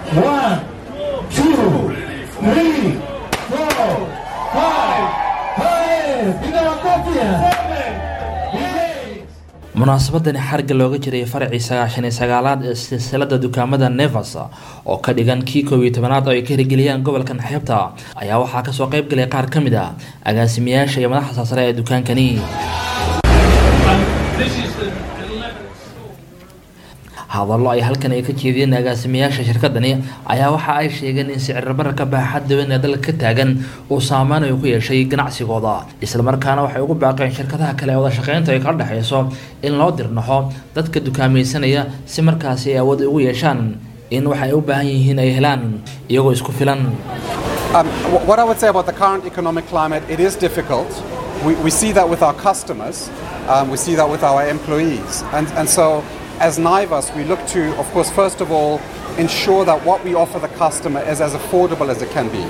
One, two, three, four, five. Hey, piga makofi. Seven, munaasabadani xarga looga jiray faracii sagaashan iyo sagaalaad ee silsilada dukaamada nevas oo ka dhigan kii koob iyo tobanaad oo ay ka hirgeliyaan gobolkan xeebta ayaa waxaa kasoo qayb galay qaar ka mid a agaasimayaasha iyo madaxda sare ee dukaankani hadallo ay halkan ay ka jeediyeen agaasimayaasha shirkadani ayaa waxa ay sheegeen in sicirbararka baaxadda weyn ee dalka ka taagan uu saameyn ay ku yeeshay ganacsigooda islamarkaana waxay ugu baaqeen shirkadaha kale ee wada shaqeynta ay kala dhexeyso in loo dirnaxo dadka dukaamaysanaya si markaasi ay awood ugu yeeshaan in waxa ay u baahan yihiin ay helaan iyagoo isku filan Um, wh- what I would say about the current economic climate, it is difficult. We, we see that with our customers, um, we see that with our employees. And, and so, as Naivas, we look to, of course, first of all, ensure that what we offer the customer is as affordable as it can be.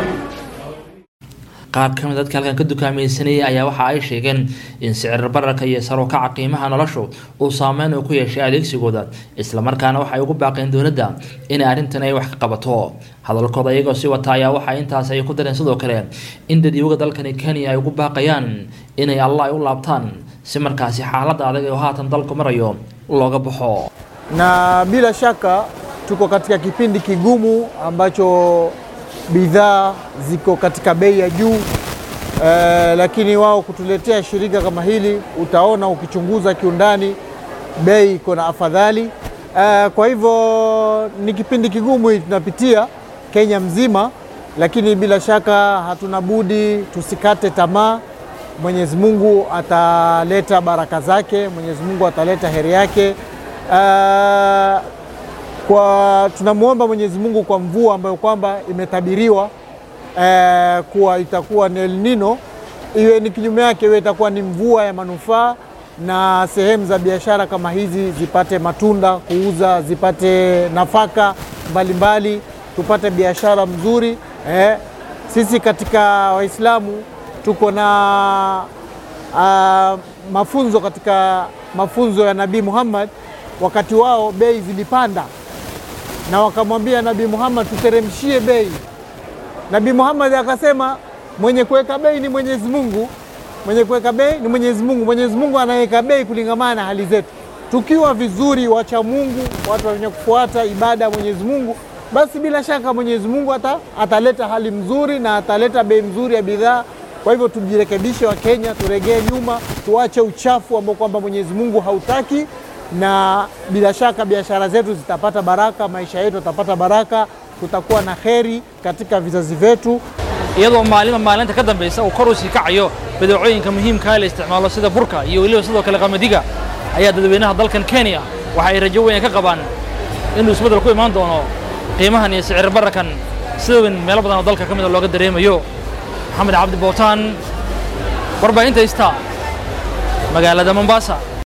qaar ka mid dadka halkan ka dukaamaysanayay ayaa waxa ay sheegeen in sicir bararka iyo sar u kaca qiimaha noloshu uu saameyn uu ku yeeshay adeegsigooda islamarkaana waxay ugu baaqeen dowladda inay arrintan ay wax ka qabato hadalkooda iyagoo si wata ayaa waxa intaas ay ku dareen sidoo kale in dadyoga dalkani kenya ay ugu baaqayaan inay allah ay u laabtaan si markaasi xaaladda adag ee haatan dalku marayo looga baxo na bila shaka tuko katika kipindi kigumu ambacho bidhaa ziko katika bei ya juu eh, lakini wao kutuletea shirika kama hili, utaona ukichunguza kiundani bei iko na afadhali eh, kwa hivyo ni kipindi kigumu hii tunapitia Kenya mzima, lakini bila shaka hatuna budi tusikate tamaa. Mwenyezi Mungu ataleta baraka zake, Mwenyezi Mungu ataleta heri yake. Uh, kwa tunamwomba Mwenyezi Mungu kwa mvua ambayo kwamba imetabiriwa eh, kuwa itakuwa ni El Nino, iwe ni kinyume yake, iwe itakuwa ni mvua ya manufaa na sehemu za biashara kama hizi zipate matunda kuuza, zipate nafaka mbalimbali mbali, tupate biashara mzuri eh. Sisi katika Waislamu tuko na uh, mafunzo katika mafunzo ya Nabii Muhammad, wakati wao bei zilipanda na wakamwambia Nabii Muhammad tuteremshie bei. Nabii Muhammad akasema mwenye kuweka bei ni Mwenyezi Mungu, mwenye kuweka bei ni Mwenyezi Mungu. Mwenyezi Mungu anaweka bei kulingamana na hali zetu. Tukiwa vizuri, wacha Mungu, watu wenye kufuata ibada ya Mwenyezi Mungu, basi bila shaka Mwenyezi Mungu ata, ataleta hali mzuri na ataleta bei mzuri ya bidhaa. Kwa hivyo tujirekebishe, wa Kenya, turegee nyuma, tuache uchafu ambao kwamba Mwenyezi Mungu hautaki na bila shaka biashara zetu zitapata baraka, maisha yetu yatapata baraka, tutakuwa na heri katika vizazi vyetu. iyadoo maalinba maalinta ka dambeysa uu kor u sii kacayo badeecooyinka muhiimka la isticmaalo sida burka iyo weliba sidoo kale qamadiga ayaa dadweynaha dalkan kenya waxa ay rajo weyn ka qabaan inuu isbeddel ku imaan doono qiimahan iyo sicir bararkan sida weyn meelo badan oo dalka ka mid a looga dareemayo maxamed cabdi bootaan warbaahinta ista magaalada mombasa